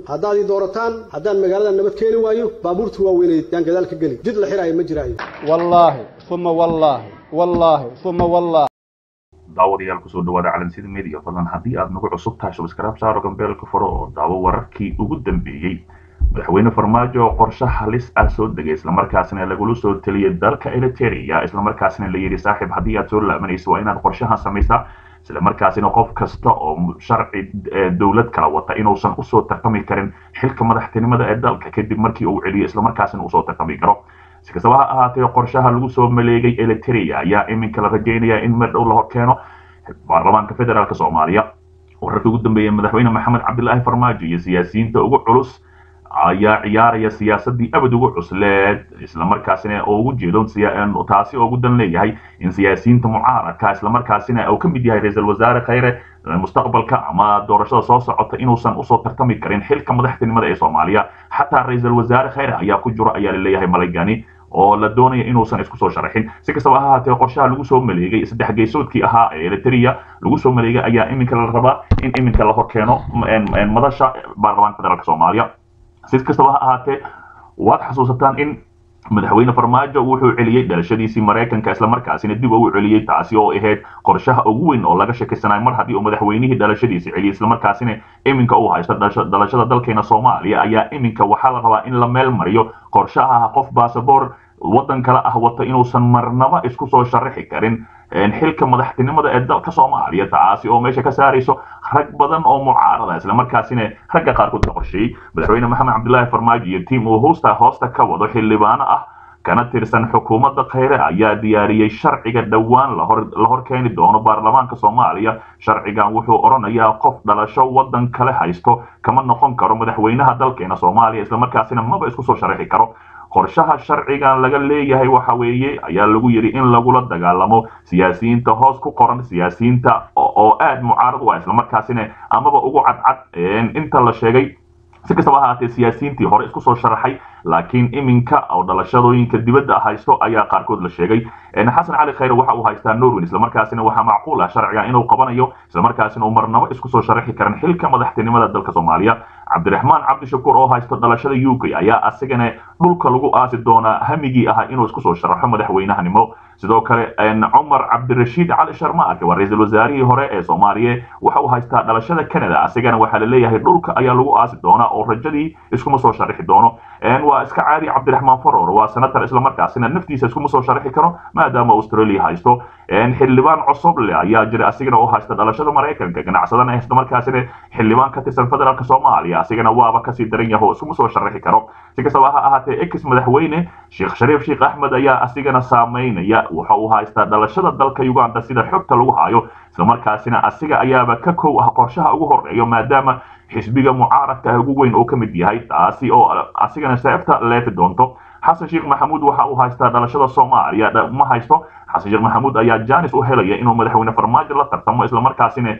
haddaad ii doorataan haddaan magaalada nabad keeni waayo baabuurta waaweyneed yaan gadaal ka geli jid la xiraayo ma jiraayo wallaahi uma wallaahi wallaahi uma wallaahi daawadayaal kusoo dhawaada calansida media fadlan haddii aad nagu cusub tahay subscribe saaro gambeelka furo oo daawo wararkii ugu dambeeyey madaxweyne farmaajo oo qorshe halis ah soo degay islamarkaasina lagula soo teliyay dalka eliteria islamarkaasina la yidhi saaxiib haddii aad soo laabanayso waa inaad qorshahan samaysaa islamarkaasina qof kasta oo sharci dowlad kala wata inuusan usoo tartami karin xilka madaxtinimada ee dalka kadib markii uu celiyo islamarkaasina usoo tartami karo si kastaba ha ahaatee qorshaha lagu soo maleegay eliteria ayaa iminka la rajeynaya in mar dhow la horkeeno baarlamaanka federaalk soomaaliya wararkii ugu dambeeyey madaxweyne maxamed cabdilaahi farmaajo iyo siyaasiyiinta ugu culus ayaa ciyaaraya siyaasadii abad ugu cusleed islamarkaasina oo ugu jeedo taasi oo ugu dan leeyahay in siyaasiyiinta mucaaradka islamarkaasina uu ka mid yahay ra-iisul wasaare khayre mustaqbalka ama doorashada soo socota inuusan usoo tartami karin xilka madaxtinimada ee soomaaliya xataa ra-iisul wasaare khayre ayaa ku jiro ayaa laleeyahay malaygani oo la doonaya inuusan isku soo sharaxin si kastaba ha ahaatee qorshaha lagu soo maleegay saddex geysoodkii ahaa ee eliteria lagu soo maleegay ayaa iminka la rabaa in iminka la horkeeno madasha baarlamaanka federaalk soomaaliya si kastaba ha ahaatee waad xasuusataan in madaxweyne farmaajo wuxuu celiyey dhalashadiisii maraykanka islamarkaasina dib uu celiyey taasi oo ahayd qorshaha ugu weyn oo laga shakisanayo mar haddii uu madaxweynihii dhalashadiisi celiyey islamarkaasina iminka uu haysto dhalashada dalkeena soomaaliya ayaa iminka waxaa la rabaa in la meel mariyo qorshaha qof basaboor waddan kale ah wata inuusan marnaba isku soo sharaxi karin xilka madaxtinimada ee dalka soomaaliya taasi oo meesha ka saarayso rag badan oo mucaarada islamarkaasina ragga qaarkood ka qorsheeyey madaxweyne maxamed cabdilaahi farmaajo iyo tiim uu hoosta hoosta ka wado xildhibaano ah kana tirsan xukuumadda khayre ayaa diyaariyey sharciga dhowaan la hor keeni doono baarlamaanka soomaaliya sharcigan wuxuu odhanayaa qof dhalasho waddan kale haysto kama noqon karo madaxweynaha dalkeena soomaaliya islamarkaasina maba isku soo sharaxi karo qorshaha sharcigan laga leeyahay waxa weeye ayaa lagu yidhi in lagula dagaalamo siyaasiyiinta hoos ku qoran siyaasiyiinta oo aad mucaarad u ah islamarkaasina amaba ugu cadcad inta la sheegay si kastaba ahaatee siyaasiyiintii hore isku soo sharaxay laakiin iminka oo dhalashadooyinka dibadda haysto ayaa qaarkood la sheegay xasan cali khayre waxa uu haystaa norwin islamarkaasina waxaa macquul ah sharcigan inuu qabanayo islamarkaasina uu marnabo isku soo sharaxi karin xilka madaxtinimada dalka soomaaliya cabdiraxmaan cabdishakuur oo haysto dhalashada u k ayaa asigana dhulka lagu aasi doonaa hamigii ahaa inuu isku soo sharaxo madaxweynahanimo sidoo kale cumar cabdirashiid cali sharmaake waa ra-iisul wasaarihii hore ee soomaaliya waxa uu haystaa dhalashada canada asigana waxaa la leeyahay dhulka ayaa lagu aasi doonaa oo rajadii iskuma soo sharaxi doono waa iska caadi cabdiraxmaan faror waa senator islamarkaasina naftiisa iskuma soo sharaxi karo maadaama australia haysto xildhibaan cosoble ayaa jira asigana oo haysta dhalashada maraykanka ganacsadana haysta markaasina xildhibaan ka tirsan federaalk soomaaliya asigana waaba kasii daran yaho iskuma soo sharaxi karo si kastaba ha ahaatee ex madaxweyne sheekh shariif sheekh axmed ayaa asigana saameynaya waxa uu haystaa dhalashada dalka uganda sida xogta lagu hayo islamarkaasina asiga ayaaba ka kow ah qorshaha ugu horeeyo maadaama xisbiga mucaaradka ah ugu weyn oo ka mid yahay taasi oo asigana seefta leefi doonto xasan sheekh maxamuud waxa uu haystaa dhalashada soomaaliya ma haysto xasan sheekh maxamuud ayaa janis u helaya inuu madaxweyne farmaajo la tartamo islamarkaasina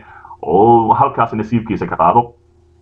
oo halkaas nasiibkiisa ka qaado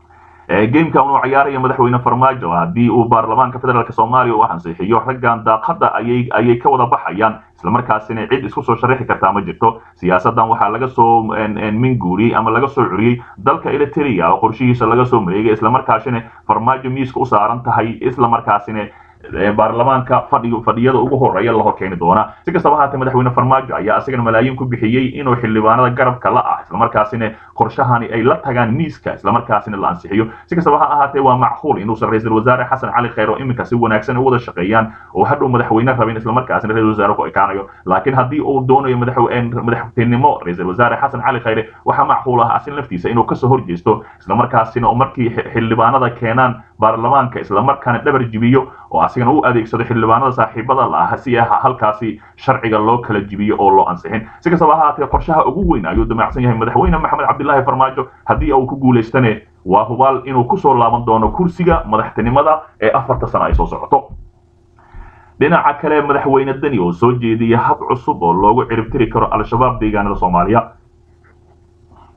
gameka uu ciyaaraya madaxweyne farmaajo haddii uu baarlamaanka federaalk soomaaliya u ansixiyo raggan daaqada ayay ka wada baxayaan islamarkaasina cid isku soo sharaxi kartaa ma jirto siyaasadan waxaa laga soo minguuriyey ama laga soo curiyey dalka eliteria oo qorshihiisa laga soo mareegay islamarkaasina farmaajo miiska u saaran tahay islamarkaasina baarlamaanka fadhiyada ugu horeeya la horkeeni doona si kastaba ahaatee madaxweyne farmaajo ayaa asigana malaayiin ku bixiyey inuu xildhibaanada garabka la ah islamarkaasina qorshahani ay la tagaan miiska islamarkaasina la ansixiyo si kastaba ha ahaatee waa macquul inuusan ra-iisul wasaare xasan cali khayr oo iminka si wanaagsan u wada shaqeeyaan oo hadhow madaxweyne rabin islamarkaasina ra-isul wasaare ku ekaanayo laakiin haddii uu doonayo madaxtinimo ra-isul wasaare xasan cali khayre waxaa macquul ah asin laftiisa inuu kasoo horjeesto islamarkaasina markii xildhibaanada keenaan baarlamaanka islamarkaana dhabar jibiyo oo asigana u adeegsado xildhibaanada saaxiibada la ah si ah halkaasi sharciga loo kala jibiyo oo loo ansixin si kastaba ha ahaatee qorshaha ugu weyn ayuu damacsan yahay madaxweyne maxamed cabdilaahi farmaajo haddii uu ku guulaystane waa hubaal inuu kusoo laaban doono kursiga madaxtinimada ee afarta sano ay soo socoto dhinaca kale madaxweyne deni oo soo jeediyay hab cusub oo loogu ciribtiri karo al-shabaab deegaanada soomaaliya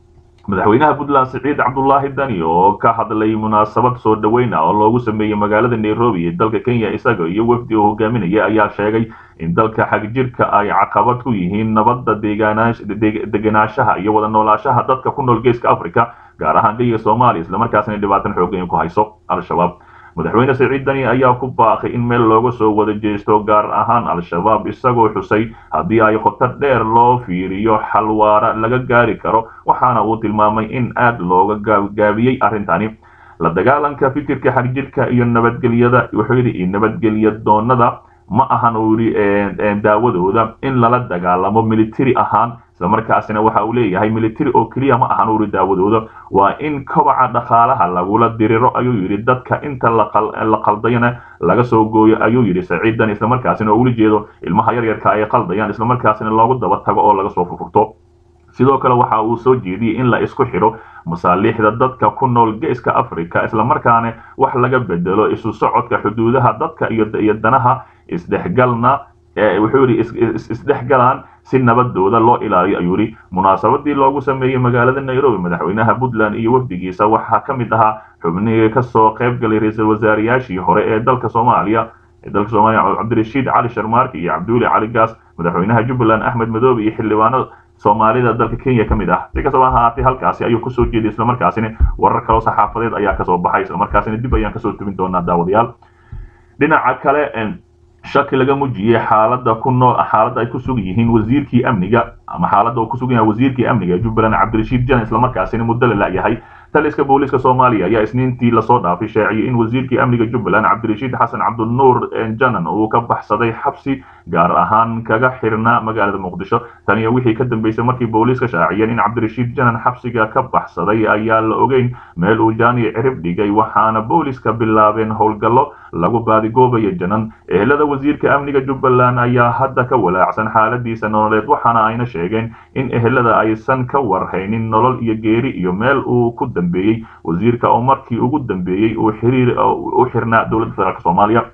madaxweynaha puntland siciid cabdulaahi dani oo ka hadlay munaasabad soo dhaweyn ah oo loogu sameeyey magaalada nairobi ee dalka kenya isaga iyo wafdi uu hogaaminaya ayaa sheegay in dalka xagjirka ay caqabad ku yihiin nabadda degenaanshaha iyo wada noolaashaha dadka ku nool geeska africa gaar ahaan geyiga soomaaliya islamarkaasna dhibaatan xoogan ku hayso al-shabaab madaxweyne siciid dani ayaa ku baaqay in meel looga soo wada jeesto gaar ahaan al-shabaab isagoo xusay haddii ay khotar dheer loo fiiriyo xalwaara laga gaari karo waxaana uu tilmaamay in aad looga gaabgaabiyey arrintani la dagaalanka fikirka xagjirka iyo nabadgelyada wuxuu yidhi nabadgelya doonada ma ahan uu yidhi daawadooda in lala dagaalamo military ahaan islamarkaasina waxa uu leeyahay military oo keliya ma ahan uu yidhi daawadooda waa in kobaca dhaqaalaha lagula diriro ayuu yidhi dadka inta la qaldayana laga soo gooyo ayuu yidhi saciidan islamarkaasina oo ula jeedo ilmaha yaryarka ay qaldayaan islamarkaasina loogu daba tago oo laga soo furfurto sidoo kale waxa uu soo jeediyey in la isku xidho masaaliixda dadka ku nool geeska africa islamarkaana wax laga bedelo isu socodka xuduudaha dadka iyo danaha isdhexgalna wuxuu yidhi isdhexgalaan si nabadooda loo ilaaliyo ayuu yidhi munaasabadii loogu sameeyey magaalada nairobi madaxweynaha puntland iyo wafdigiisa waxaa ka mid ahaa xubnihii kasoo qayb galay ra-iisul wasaarayaashii hore ee dalka soomaaliya dalka soomaaliya cabdirashiid cali sharmaarki iyo cabduuli cali gaas madaxweynaha jubbaland axmed madoobe iyo xildhibaano soomaalida dalka kenya ka mid ah si kastaba ha ahaatee halkaasi ayuu kusoo jeeday islamarkaasina warar kaloo saxaafadeed ayaa kasoo baxay islamarkaasina dib ayaan kasoo tubin doonaa daawadayaal dhinaca kale shaki laga mujiyey xaalada ku nool xaaladda ay ku sugan yihiin wasiirkii amniga ama xaaladda uu ku sugan yahay wasiirkii amniga jubbaland cabdirashiid janan islamarkaasina muddo la la'yahay taliska booliiska soomaaliya ayaa isniintii lasoo dhaafay shaaciyey in wasiirkii amniga jubbaland cabdirashiid xasan cabdinuur janan uu ka baxsaday xabsi gaar ahaan kaga xirnaa magaalada muqdisho taniyo wixii ka dambeysay markii booliiska shaaciyeen in cabdirashiid janan xabsiga ka baxsaday ayaa la ogeyn meel uu jaani cirib dhigay waxaana booliiska bilaabeen howlgallo lagu baadigoobayo janan ehelada wasiirka amniga jubbaland ayaa hadda ka walaacsan xaaladiisa nololeed waxaana ayna sheegeen in ehelada aysan ka warhaynin nolol iyo geeri iyo meel uu ku dambeeyey wasiirka oo markii ugu dambeeyey uu xiriir u xirnaa dowladda federaalk soomaaliya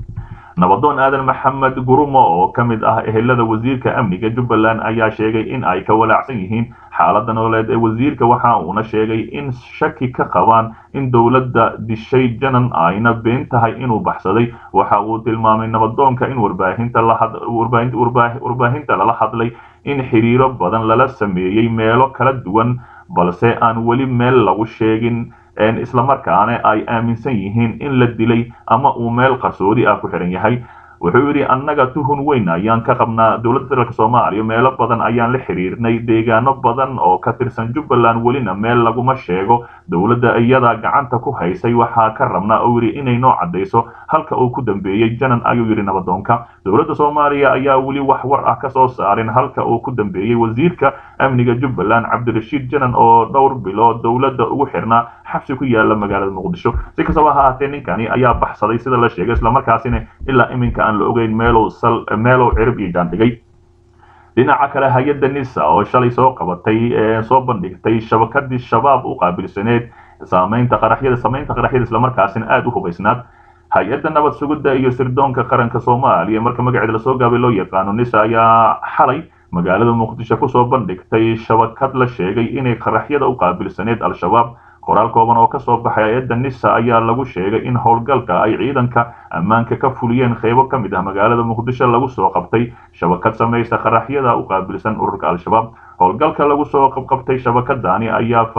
nabadoon aadan maxamed gurumo oo ka mid ah ehelada wasiirka amniga jubbaland ayaa sheegay in ay ka walaacsan yihiin xaaladda nololeed ee wasiirka waxa uuna sheegay in shaki ka qabaan in dowladda dishay janan ayna been tahay inuu baxsaday waxa uu tilmaamay nabadoonka in warbaahinta lala hadlay in xiriiro badan lala sameeyey meelo kala duwan balse aan weli meel lagu sheegin islamarkaana ay aaminsan yihiin in la dilay ama uu meel qarsoodi ah ku xihan yahay wuxuu yidhi annaga tuhun weyn ayaan ka qabnaa dowladda federaalk soomaaliya meelo badan ayaan la xiriirnay deegaano badan oo ka tirsan jubbaland welina meel laguma sheego dowladda iyadaa gacanta ku haysay waxaa ka rabnaa oo yidhi inay noo caddayso halka uu ku dambeeyey janan ayuu yidhi nabadoonka dowladda soomaaliya ayaa weli wax war ah ka soo saarin halka uu ku dambeeyey wasiirka amniga jubbaland cabdirashiid janan oo dhowr bilood dowladda ugu xirnaa xabsi ku yaala magaalada muqdisho si kastaba ha ahaatee ninkani ayaa baxsaday sida la sheegay islamarkaasina ilaa iminka aan la ogeyn meelow sal meelow cirib iyo jaandhigay dhinaca kale hay-adda nisa oo shalay soo qabatay soo bandhigtay shabakadii shabaab u qaabilsaneed saamaynta qaraxyada samaynta qaraxyada islamarkaasina aada u hubaysnaad hay-adda nabad sugidda iyo sirdoonka qaranka soomaaliya marka magaceeda lasoo gaabay loo yaqaano nisa ayaa xalay magaalada muqdisho kusoo bandhigtay shabakad la sheegay inay qaraxyada u qaabilsaneed al-shabaab qoraal kooban oo kasoo baxay hay-adda nisa ayaa lagu sheegay in howlgalka ay ciidanka ammaanka ka fuliyeen qeybo ka mid ah magaalada muqdisho lagu soo qabtay shabakad samaysa qaraxyada u qaabilsan ururka al-shabaab howlgalka lagu soo qabqabtay shabakadani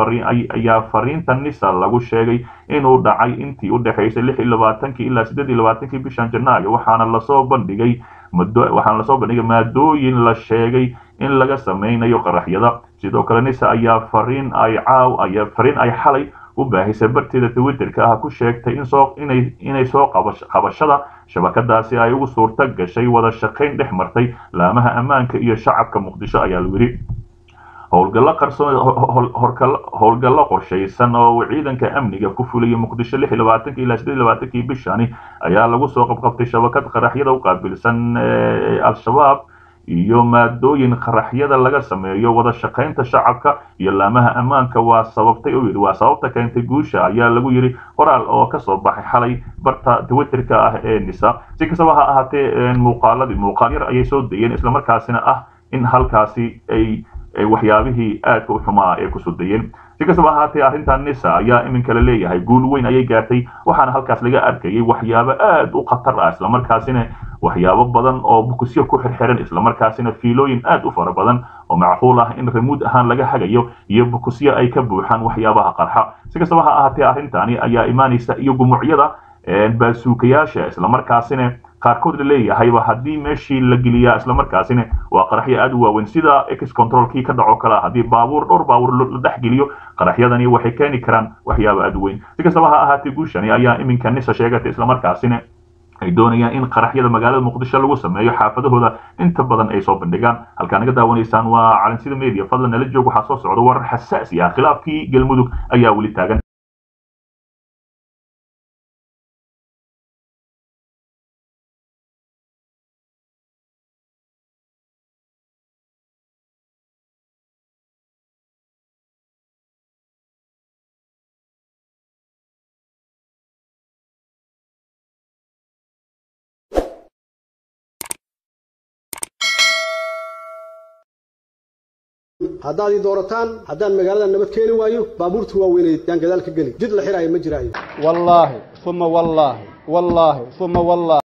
ayaa fariinta nisa lagu sheegay inuu dhacay intii u dhexaysay lix iyo labaatankii ilaa siddeed iyo labaatankii bishan janaayo waxaana lasoo bandhigay waxaana lasoo bandhigay maadooyin la sheegay in laga samaynayo qaraxyada sidoo kale nisa ayaa fariin ay caaw ayaa fariin ay xalay u baahisay barteeda twitterka ah ku sheegtay in soo inay inay soo qabashada shabakadaasi ay ugu suurta gashay wada shaqayn dhex martay laamaha ammaanka iyo shacabka muqdisho ayaa lagu yidhi howlgallo qarsoon howlgallo qorshaysan oo ciidanka amniga ku fuliyay muqdisho lix iyo labaatankii ilaa siddeed iyo labaatankii bishani ayaa lagu soo qabqabtay shabakad qaraxyada u qaabilsan al-shabaab iyo maadooyin qaraxyada laga sameeyo wada shaqaynta shacabka iyo laamaha ammaanka waa sababtay u yidhi waa sababta keentay guusha ayaa lagu yidhi qoraal oo kasoo baxay xalay barta twitterka ah ee nisa si kastaba ha ahaatee muuqaaladii muuqaal yar ayay soo dayeen islamarkaasina ah in halkaasi ay waxyaabihii aadka u xumaa ee kusoo dayeen si kastaba ahaatee arrintan nisa ayaa iminka la leeyahay guul weyn ayay gaartay waxaana halkaas laga arkayay waxyaabo aad u khatar ah islamarkaasina waxyaabo badan oo bukusyo ku xirxiran islamarkaasina fiilooyin aad u fara badan oo macquul ah in remuud ahaan laga hagayo iyo bukusyo ay ka buuxaan waxyaabaha qarxa si kastaba ha ahaatee arrintani ayaa imaanaysa iyo gumucyada baasuukayaasha islamarkaasina qaarkood la leeyahayba haddii meeshii la geliyaa islamarkaasina waa qaraxyo aad u waaweyn sida ex controlkii ka dhaco kale haddii baabuur dhowr baabuur la dhex geliyo qaraxyadani waxay keeni karaan waxyaabo aad u weyn si kastaba ha ahaatee guushani ayaa iminka nisa sheegatay islamarkaasina ay doonayaan in qaraxyada magaalada muqdisho lagu sameeyo xaafadahooda inta badan ay soo bandhigaan halkaa naga daawanaysaan waa calansida media fadlan nala joog waxaa soo socda warar xasaasi ah khilaafkii galmudug ayaa weli taagan haddaad ii doorataan haddaan magaalada nabad keeni waayo baabuurta waaweynay yaan gadaal ka geli jid la xiraayo ma jiraayo wallaahi uma wallaahi wallaahi uma wallaahi